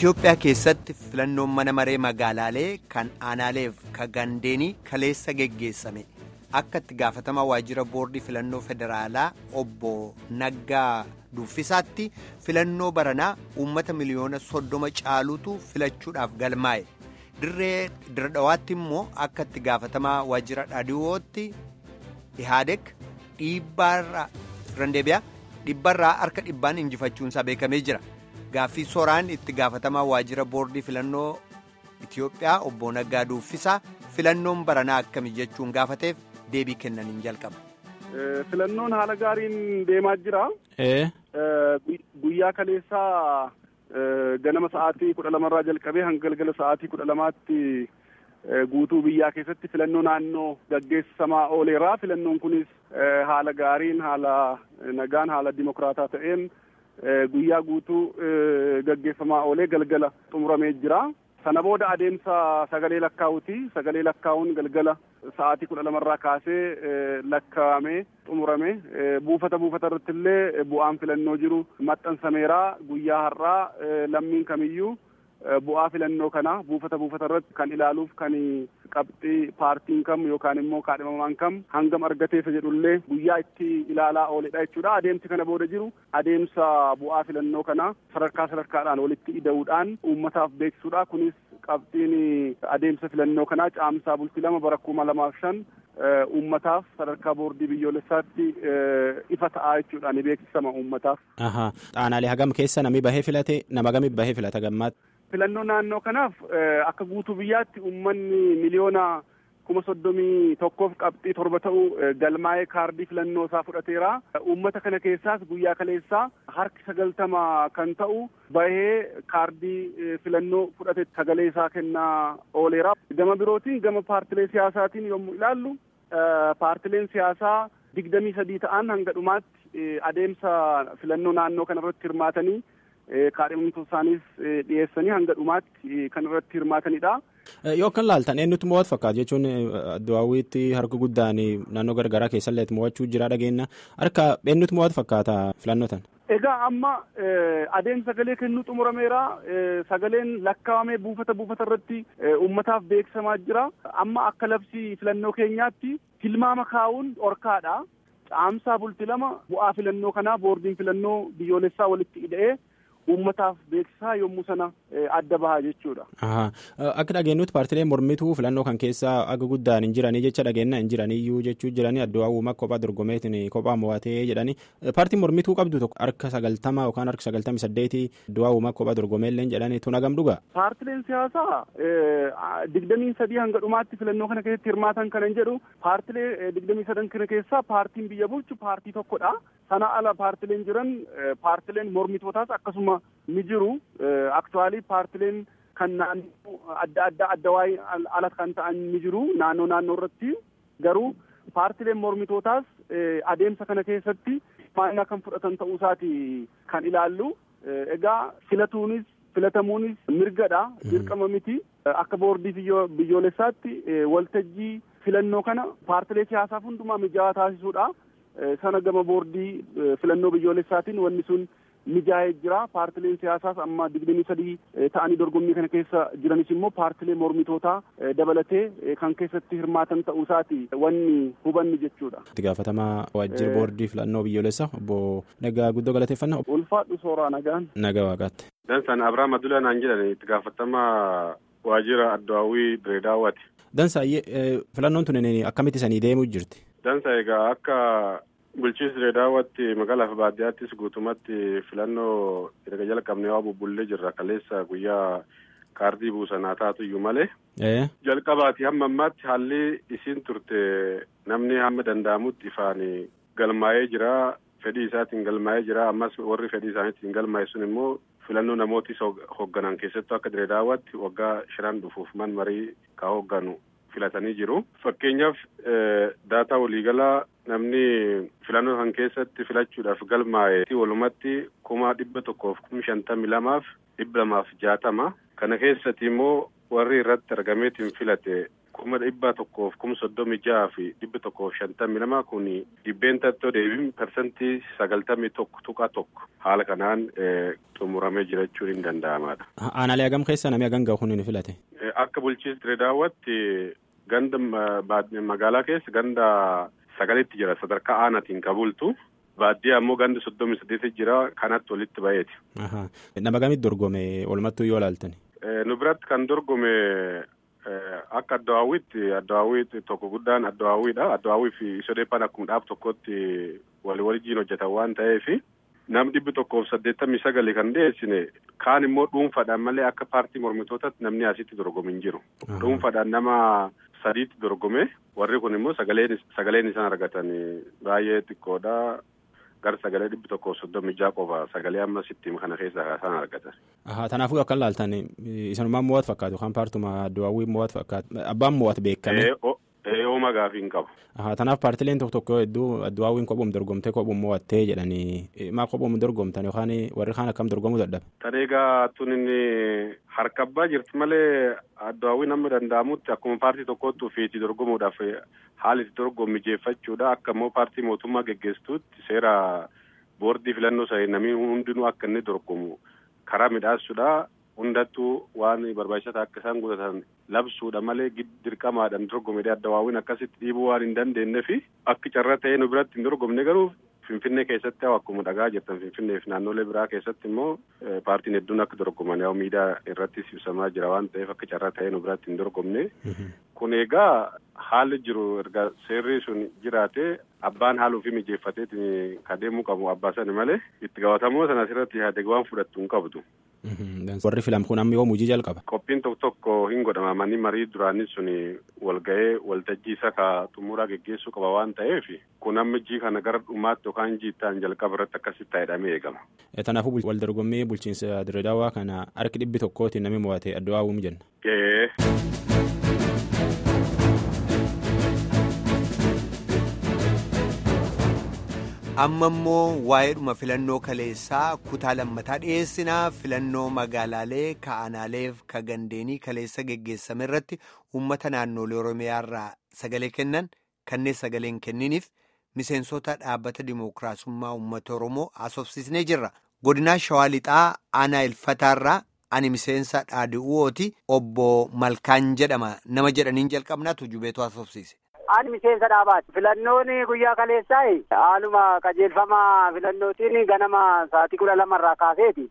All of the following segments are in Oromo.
Itoophiyaa keessatti filannoon mana maree magaalaalee kan aanaaleef kan gandeenii kaleessa geggeessame akka itti gaafatamaa waajjira boordii filannoo federaalaa obbo Naggaa Duffisaatti filannoo baranaa uummata miliyoona soddoma caalutu filachuudhaaf galmaa'e dirree diradhawaatti immoo akka itti gaafatamaa waajjira dhaadhiwootti ihaadek dhiibbaarraa dhibbarraa harka dhibbaan injifachuunsaa beekamee jira. Gaaffii soraan itti gaafatamaa waajjira boordii filannoo Itoophiyaa obbo Naggaa Duuffisaa filannoon baranaa akkami jechuun gaafateef deebii kennaniin jalqaba. Filannoon haala gaariin deemaa jira. Guyyaa kaleessaa ganama sa'aatii kudha lamarraa jalqabee hanga galgala sa'aatii kudha lamaatti guutuu biyyaa keessatti filannoo naannoo gaggeessamaa ooleera. Filannoon kunis haala gaariin haala nagaan haala dimokiraataa ta'een. guyyaa guutuu gaggeeffamaa oolee galgala xumuramee jira. Sana booda adeemsa sagalee lakkaa'uuti. Sagalee lakkaa'uun galgala sa'aatii kudha lamarraa kaasee lakkaa'amee xumurame. Buufata buufata irratti illee bu'aan filannoo jiru maxxansameera. Guyyaa har'aa lammiin kamiyyuu bu'aa filannoo kana buufata buufata irratti kan ilaaluuf kan qabxii paartiin kam yookaan immoo kaadhimamaan kam hangam argateessa jedhullee guyyaa itti ilaalaa ooledha jechuudha. Adeemsi kana booda jiru adeemsa bu'aa filannoo kana sadarkaa sadarkaadhaan walitti ida'uudhaan uummataaf beeksisuudha. Kunis qabxiin adeemsa filannoo kanaa caamsaa bultii lama bara kuma lamaaf shan uummataaf sadarkaa boordii biyyoolessaatti ifa ta'aa jechuudha ni beeksisama uummataaf. Aanaalee hagam keessa namni bahee filate nama gamii bahee filata gammaatti. Filannoo naannoo kanaaf akka guutuu biyyaatti uummanni miliyoona kuma soddomii tokkoof qabxii torba ta'u galmaa'ee kaardii filannoo isaa fudhateera. Uummata kana keessaas guyyaa kaleessaa harki sagaltama kan ta'u bahee kaardii filannoo fudhate sagalee isaa kennaa ooleera. Gama birootiin gama paartilee siyaasaatiin yommuu ilaallu paartileen siyaasaa digdamii sadii ta'an hanga dhumaatti adeemsa filannoo naannoo kana irratti hirmaatanii kaadhimamtoota isaaniis dhiyeessanii hanga dhumaatti kan irratti hirmaatanidha. Yoo kan laaltan eenyutti mo'atu fakkaata jechuun Addawaawwiitti harka guddaan naannoo garagaraa keessallee mo'achuu jira dhageenya harka eenyutti mo'atu fakkaata filannoo tan. Egaa amma adeemsa sagalee kennuu xumurameera. Sagaleen lakkaa'amee buufata buufata irratti uummataaf beeksisamaa jira. Amma akka labsii filannoo keenyaatti tilmaama kaa'uun dhorkaadha. Caamsaa bulti lama bu'aa filannoo kanaa boordiin filannoo biyyoolessaa walitti ida'ee uummataaf beeksisaa yommuu sana adda bahaa jechuudha. Akka dhageenyutti paartileen mormituu filannoo kan keessa aga guddaan hin jiranii jecha dhageenya hin jiraniyyuu jechuu jiranii addu'aa uumaa kophaa dorgomeetiin kophaa mo'atee jedhanii paartiin mormituu qabdu tokko harka sagaltama yookaan harka sagaltamii saddeetii addu'aa uumaa kophaa dorgomeellee jedhanii tun hagam dhugaa. Paartileen siyaasaa digdamii sadii hanga dhumaatti filannoo kana keessatti hirmaatan kana hin jedhu paartilee digdamii sadan kana keessaa paartiin biyya bulchu paartii tokkodha. Sana ala paartileen jiran paartileen mormitootaas akkasuma ni jiru. Aktuwaalii paartileen kan naannoo adda addaa adda waa'ee ala kan ta'an ni jiru naannoo naannoo irratti garuu paartileen mormitootaas adeemsa kana keessatti hirmaannaa kan fudhatan ta'uu isaati kan ilaallu. Egaa filatuunis filatamuunis mirgadha dirqama miti akka boordii biyyoolessaatti waltajjii filannoo kana paartilee siyaasaaf hundumaa mijaawaa taasisuudha. sana gama boordii filannoo biyyoolessaatiin wanni sun mijaa'ee jira paartileen siyaasaas amma digdamii sadii ta'anii dorgommii kana keessa jiranis immoo paartilee mormitootaa dabalatee kan keessatti hirmaatan ta'uu isaati wanni hubanni jechuudha. itti gaafatamaa waajjira boordii filannoo biyyoolessaa obbo Nagaa guddoo galateeffannaa. ulfaadhu sooraa nagaan. Nagaa waaqaatti. Dansaan Abiraam Adulaan naan jedhan itti gaafatamaa waajjira addawaawwii Direedaawwaati. Dansaayyee filannoon tun akkamitti sanii deemuu jirti? Dansa egaa akka bulchiinsi Direedaawwaatti magaalaa fi baadiyyaattis guutumatti filannoo erga jalqabnee waa bubbullee jirra kaleessa guyyaa kaardii buusanaa taatu iyyuu malee. Jalqabaati hamma ammaatti haalli isiin turte namni hamma danda'amutti ifaan galmaa'ee jira fedhii isaatiin galmaa'ee jira ammas warri fedhii isaaniitiin galmaa'e sun immoo filannoo namootis hoogganan keessattuu akka Direedaawwaatti waggaa shanan dhufuuf man marii ka hoogganu filatanii jiru. Fakkeenyaaf daataa waliigalaa namni filannoo kan keessatti filachuudhaaf galmaa'e walumatti kuma dhibba tokkoof kuma shantamii lamaaf dhibba lamaaf jaatama. Kana keessatti immoo warri irratti argameetiin filate kuma dhibba tokkoof kuma soddomii jaha fi dhibbi tokkoof shantamii lama kun dhibbeen tattoo deebiin parsantii sagaltamii tokko tuqa tokko haala kanaan xumuramee jira jechuun hin danda'amaadha. Aanaalee hagam keessa namni hagam gahu ni filate? Akka bulchiinsi Dirreedaawwatti ganda magaalaa keessa ganda sagalitti jira sadarkaa aanaatiin kabultu. Baadiyyaa ammoo ganda soddomii saddeeti jira kanatti walitti baheeti. Nama gamitti dorgome walumattuu yoo ilaaltan? Nu biratti kan dorgome akka addawaawwiitti addawaawwii tokko guddaan addawaawwiidha. Addawaawwii fi sodeeffaan akkuma dhaab tokkotti walii wajjin hojjetan waan ta'eef nam dhibbi tokkoof saddeettamii sagali kan dhiyeessine kaan immoo dhuunfaadhaan malee akka paartii mormitootaatti namni asitti dorgome hin jiru. Dhuunfaadhaan nama sadiitti dorgome warri kun immoo sagaleen sagaleen isaan argatan baay'ee xiqqoodha. Gara sagalee dhibbi tokkoof soddomii jaha qofa sagalee amma sittiin kana keessaa isaan argatan. Kanaafuu akka ilaaltan isanumaan mo'atu fakkaatu kan paartuma addawaawwii mo'atu fakkaatu abbaan mo'atu beekame. Eeyooma gaafii hin qabu. Kanaaf paartileen tokko tokko hedduu addawaawwiin kophuun dorgomtee kophuun mo'attee jedhanii maa kophuun dorgomtan yookaan warri kaan akkam dorgomuu dadhabe. Tan egaa tun inni harkabbaa jirti malee addawaawwiin amma danda'amutti akkuma paartii tokkotti ofiitti dorgomuudhaaf haala itti dorgomu mijeeffachuudha akka immoo paartii mootummaa geggeessituutti seera boordii filannoo sa'ee namni hundinuu akka inni dorgomu karaa midhaasuudha. hundattuu waan barbaachisaa akka isaan guutatan labsuudha malee dirqamaadhaan dorgomedha addawaawwiin akkasitti dhiibuu waan hin dandeenye fi akka carra ta'ee nu biratti hin dorgomne garuu finfinnee keessatti haa akkuma dhagaa jirtan finfinnee fi naannolee biraa keessatti immoo paartiin hedduun akka dorgoman yaa miidiyaa irrattis ibsamaa jira waan ta'eef akka carra ta'ee nu biratti hin dorgomne kun egaa haalli jiru erga seerri sun jiraate abbaan haala ofii mijeeffateetiin kadeemuu qabu abbaa sani malee itti gaafatamuu sana asirratti yaadeg waan fudhattu hin qabdu. Warri filam kun amma yoo hojii jalqaba. Qophiin tokko tokko hin godhama manni marii duraanii sun walga'ee waltajjii isa ka xumuraa geggeessuu qaba waan ta'eef kun amma jii kana gara dhumaatti yookaan jiittaan jalqaba irratti akkasitti taa'edhamee eegama. Kanaafuu wal dorgommii bulchiinsa Dirreedawaa kana harki dhibbi tokkootiin namni mo'ate addawaawuu jenna. amma immoo waa'eedhuma filannoo kaleessaa kutaa lammataa dhiyeessinaa filannoo magaalaalee ka'anaaleef ka gandeenii kaleessa geggeessame irratti uummata naannolee oromiyaarraa sagalee kennan kanneen sagaleen kenniniif miseensota dhaabbata dimookiraasummaa uummata oromoo haasofsiisnee jirra godinaa shawaa lixaa aanaa ilfataarraa ani miseensa dhaadhi'uooti obbo malkaan jedhama nama jedhaniin jalqabnaatu jubeetu haasofsiise. Ani miseensa dhaabaati. Filannoon guyyaa kaleessaa haaluma qajeelfama filannootiin ganama sa'aatii kudha lamarraa kaaseeti.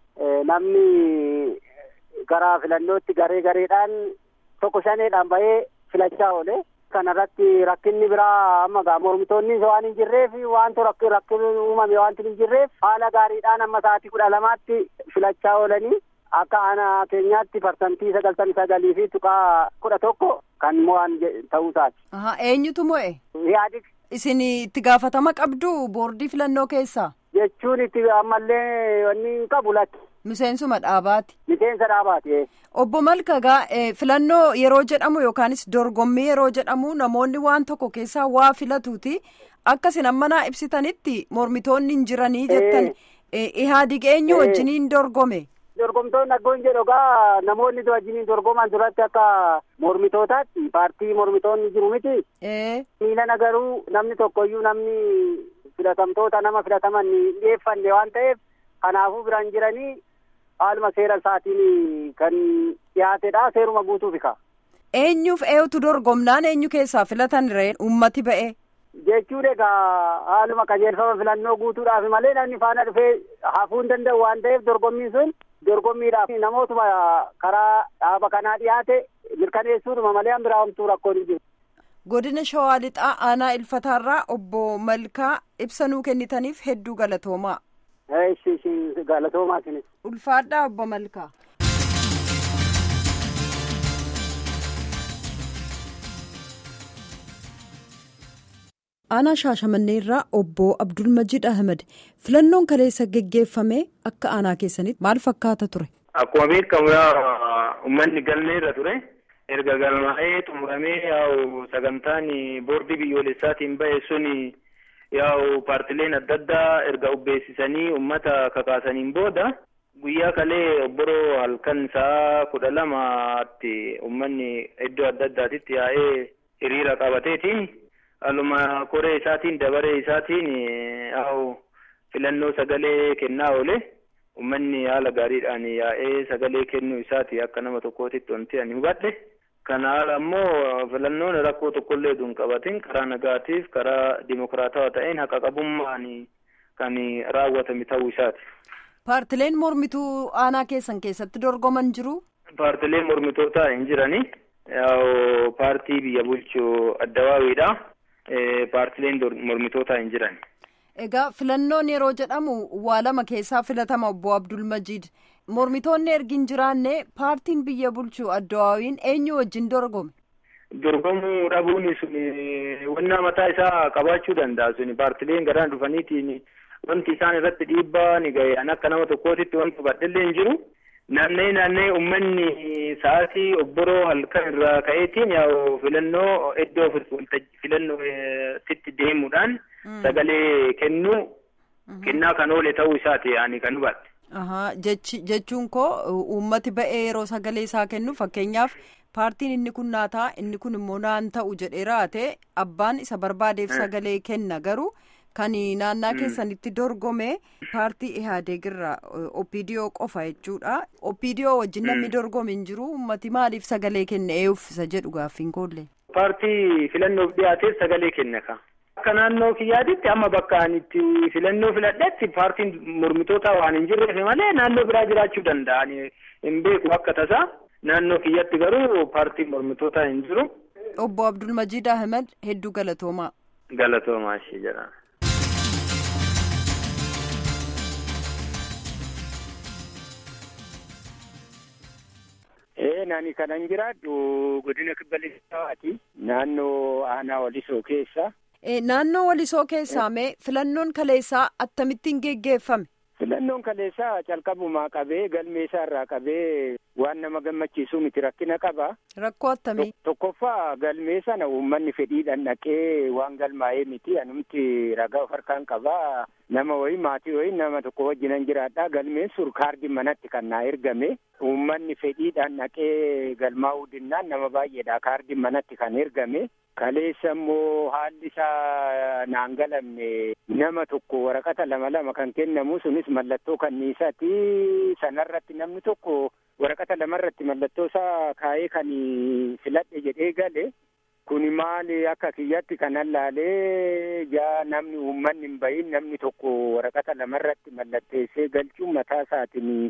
Namni gara filannootti garee gareedhaan tokko shaneedhaan bahee filachaa oole. Kana irratti rakkinni biraa amma gaa mormitoonni waan hin jirreef wanto rakkinni uumame wanti hin jirreef haala gaariidhaan amma sa'aatii kudha lamaatti filachaa oolanii akka aanaa keenyaatti parsantii sagaltamii sagalii fi tuqaa kudha tokko kan mo'an ta'uu isaati. Eenyutu mo'e? Yaadik. Isin itti gaafatama qabdu boordii filannoo keessaa? Jechuun itti ammallee wanni hin qabu lakki. Miseensuma dhaabaati. Miseensa dhaabaati. Obbo Malkagaa filannoo yeroo jedhamu yookaanis dorgommii yeroo jedhamu namoonni waan tokko keessaa waa filatuuti akkasin ammanaa ibsitanitti mormitoonni hin jiranii jettan ihaadig eenyu wajjiniin dorgome. dorgomtoonni akkuma jedhu egaa namoonni wajjiniin dorgoman duratti akka mormitootaatti paartii mormitoonni jiru miti. miilana garuu namni tokkoyyuu namni filatamtoota nama filataman hin dhiyeeffanne waan ta'eef kanaafuu biraan jiranii haaluma seera isaatiin kan dhiyaatedha seeruma guutuufi ka. eenyuuf eeyutu dorgomnaan eenyu keessaa filatan reen ummati ba'e. jechuun egaa haaluma qajeelfama filannoo guutuudhaaf malee namni faana dhufee hafuu hin danda'u waan ta'eef dorgommiin sun dorgommiidhaaf namootuma karaa dhaaba kanaa dhiyaate mirkaneessuudhuma malee biraa homtuu rakkoon hin jiru. Godina Shawaa Lixaa Aanaa Ilfataarraa obbo Malkaa ibsa nuu kennitaniif hedduu galatoomaa. Galatoomaa isinis. Ulfaadhaa obbo Malkaa. aanaa shaashamannee irraa obbo abdulmajid ahmed filannoon kaleessa geggeeffame akka aanaa keessanitti maal fakkaata ture. Akkuma beekamu uummanni galmee irra ture erga galmaa'ee xumuramee yaa'u sagantaan boordii biyyoolessaatiin ba'e sun yaa'u paartileen adda addaa erga ubbeessisanii uummata kakaasaniin booda guyyaa kalee obboroo halkan isaa kudha lamaatti uummanni iddoo adda addaatitti yaa'ee hiriira qabateeti. Haaluma koree isaatiin dabaree isaatiin haa'u filannoo sagalee kennaa oole. Uummanni haala gaariidhaan yaa'ee sagalee kennuu isaati akka nama tokkootitti wanti ani hubadhe. Kana haala immoo filannoon rakkoo tokkollee duun qabatin karaa nagaatiif karaa dimokiraatawaa ta'een haqa qabummaan kan raawwatame ta'uu isaati. Paartileen mormituu aanaa keessan keessatti dorgoman jiru? Paartileen mormitootaa hin jirani. Paartii biyya bulchu addawaawiidha. Paartileen mormitootaa hin jiran. Egaa filannoon yeroo jedhamu waa lama keessaa filatama obbo Abdul Majiid. Mormitoonni ergi hin jiraanne paartiin biyya bulchu addawaawiin eenyu wajjin dorgome? Dorgomuu dhabuun sun wannaa mataa isaa qabaachuu danda'a suni paartileen garaan dhufaniitiin wanti isaan irratti dhiibbaa ni gahe an akka nama tokkootitti wanti hubadhellee hin jiru. Naannee naannee uummanni sa'aatii obboroo halkan irraa ka'eetiin yaa'u filannoo iddoo filannoo itti deemuudhaan sagalee kennuu kennaa kan oole ta'uu isaati ani kan hubadhe. jechuun koo uummati ba'ee yeroo sagalee isaa kennu fakkeenyaaf paartiin inni kun naa ta'a inni kun immoo naan ta'u jedhee raate abbaan isa barbaadeef sagalee kenna garuu kan naannaa keessanitti dorgome paartii ihaadeegirraa opiidiyoo qofa jechuudha opiidiyoo wajjin namni dorgome hin jiru uummati maaliif sagalee kenne ee uffisa jedhu gaaffiin koollee. paartii filannoof dhiyaateef sagalee kenna ka. Akka naannoo kiyyaatitti amma bakka ani itti filannoo filadhetti paartiin mormitootaa waan hin jirreef malee naannoo biraa jiraachuu danda'an hin beeku akka tasaa naannoo kiyyatti garuu paartiin mormitootaa hin jiru. Obbo Abdul Majiid Ahmed hedduu galatoomaa. Galatoomaa ishee jedhama. Ee nani kanan jiraadhu godina kibba lixaati naannoo aanaa walisoo keessa. Naannoo walisoo keessaa mee filannoon kaleessaa akkamittiin geggeeffame? Filannoon kaleessaa calqabumaa qabee galmeessaa irraa qabee waan nama gammachiisuu miti rakkina qaba. Rakkoo attamii? Tokkoffaa galmee sana uummanni fedhiidhaan dhaqee waan galmaa'ee miti anumti ragaa of harkaan qabaa. Nama wayii maatii wayii nama tokko wajjinan jiraadha galmeen sun kaardii manatti kan naa ergame. Uummanni fedhiidhaan dhaqee galmaa'uu dinnaan nama baay'eedha kaardiin manatti kan ergame. Kaleessa immoo haalli isaa naan galamne nama tokko waraqata lama lama kan kennamu sunis mallattoo kanniisaati. Sanarratti namni tokko waraqata lamarratti mallattoo isaa kaa'ee kan filadhe jedhee gale. Kuni maali akka kiyyatti kan allaalee jaa namni uummanni hin bahin namni tokko waraqata lamarratti mallatteessee galchuun mataa isaatiin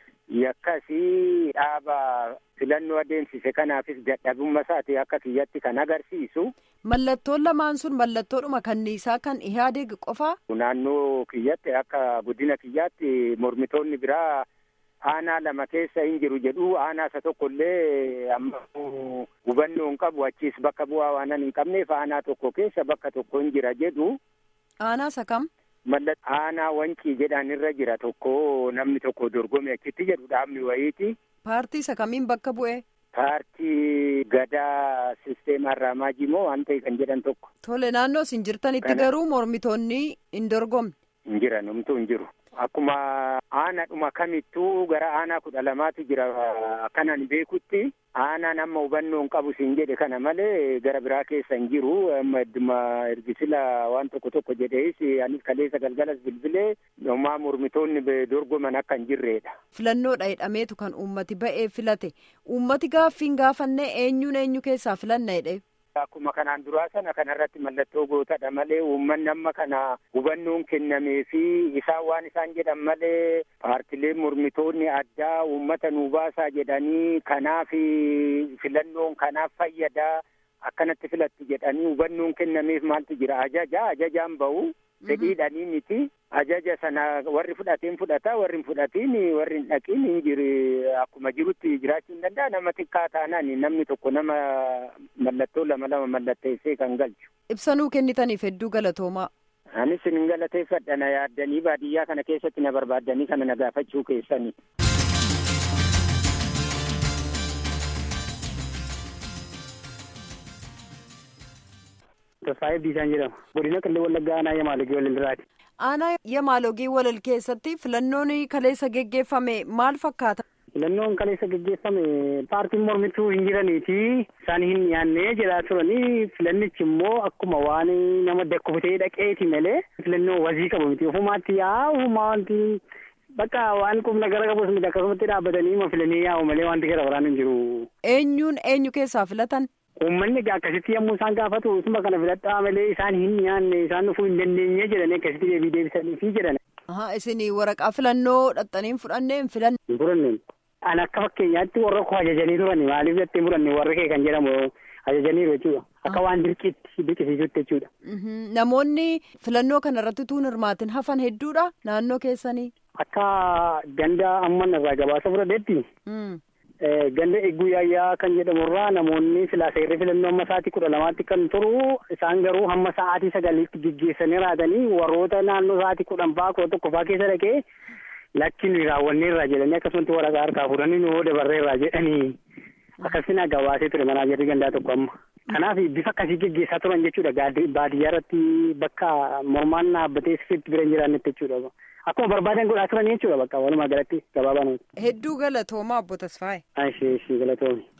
yakkasii dhaaba filannoo adeemsise kanaafis dadhabumma isaati akka kiyyatti kan agarsiisu. Mallattoon lamaan sun mallattoodhuma kanniisaa kan ihaadeeg qofaa? Naannoo kiyyatti akka guddina kiyyaatti mormitoonni biraa aanaa lama keessa hin jiru jedhu aanaa isa tokko illee amma hubannoo hin qabu achiis bakka bu'aa waanan hin qabneef aanaa tokko keessa bakka tokko hin jira jedhu. Aanaa isa kam? Mallattoo aanaa wancii jedhaan irra jira tokko namni tokko dorgome achitti jedhu dhaabni wayiiti. Paartii isa kamiin bakka bu'e? Paartii gadaa sisteemaa Raamaajii moo waan ta'e kan jedhan tokko. Tole naannoo isin jirtanitti garuu mormitoonni hin dorgomne. Hin jiran homtuu hin jiru. Akkuma aanadhuma kamittuu gara aanaa kudha lamaatu jira akkanan beekutti aanaan amma hubannoo hin qabu siin jedhe kana malee gara biraa keessa hin jiru amma idduma ergisila waan tokko tokko jedhees anis kaleessa galgalas bilbilee homaa mormitoonni dorgoman akka hin jirreedha. Filannoodha jedhameetu kan uummati ba'ee filate uummati gaaffiin gaafannee eenyuun eenyu keessaa filanna jedhee. Akkuma kanaan duraa sana kanarratti mallattoo gootadha malee uummanni amma kana hubannoon kennamee fi isaan waan isaan jedhan malee paartileen mormitoonni addaa uummata nuu baasaa jedhanii kanaaf filannoon kanaaf fayyadaa akkanatti filattu jedhanii hubannoon kennameef maaltu jira ajaja ajajaan bahu fedhiidhanii miti ajaja sana warri fudhateen fudhata warri hin fudhatiin warri hin dhaqiin hin jiru akkuma jirutti jiraachuu hin danda'a nama xiqqaa taanaan namni tokko nama mallattoo lama lama mallatteessee kan galchu. Ibsanuu kennitaniif hedduu galatoomaa. Anis sin galateeffadha na yaaddanii baadiyyaa kana keessatti na barbaaddanii kana na gaafachuu keessanii. Tasfaayee Biisaan jedhama. Godina Qillee Wallaggaa Aanaa Yamaalegee Wallindiraati. aanaa yamaalogii walal keessatti filannoon kaleessa geggeeffame maal fakkaata. filannoon kaleessa geggeeffame paartiin mormituu hin jiraniiti isaan hin dhiyaanne jedhaa turanii filannichi immoo akkuma waan nama dakkufutee dhaqeeti malee filannoo wazii qabu miti ofumaatti yaa ofumaa wanti bakka waan qubna gara qabus miti akkasumatti dhaabbatanii ma filanii yaa'u malee wanti gara biraan hin jiru. eenyuun eenyu keessaa filatan. Uummanni akkasitti yommuu isaan gaafatu isuma kana filadhaa malee isaan hin dhiyaanne isaan dhufuu hin dandeenye jedhanii akkasitti deebii deebisanii fi jedhan. isin waraqaa filannoo dhaxxanii fudhannee hin filanne. Hin fudhanne. An akka fakkeenyaatti warra koo ajajanii turani maaliif jettee fudhanne warra kee kan jedhamu ajajaniiru jechuudha. Akka waan dirqiitti dirqisiisutti jechuudha. Namoonni filannoo kana irratti tuun hirmaatin hafan hedduudha naannoo keessanii. Akka ganda amman irraa gabaasa fudhateetti. Ganda eeguu yaayyaa kan jedhamurraa namoonni silaa seerri filannoo amma sa'aatii kudha lamaatti kan turu isaan garuu hamma sa'aatii sagaliitti geggeessanii raatanii warroota naannoo sa'aatii kudhan fa'aa kudha tokko fa'aa keessa dhaqee lakkin raawwanneerra jedhanii akkasumatti waraqaa harkaa fuudhanii nuu dabarreerra jedhanii akkasina gabaasee ture manaa jirri gandaa tokko amma. Kanaaf bifa akkasii geggeessaa turan jechuudha baadiyyaa irratti bakka mormaan dhaabbatee sirriitti bira hin jiraannetti jechuudha. Akkuma barbaadan godhaa turan jechuudha bakka walumaa galatti gabaabaa Hedduu galatoomaa obbo Tasfaayee. Ishee ishee galatoome.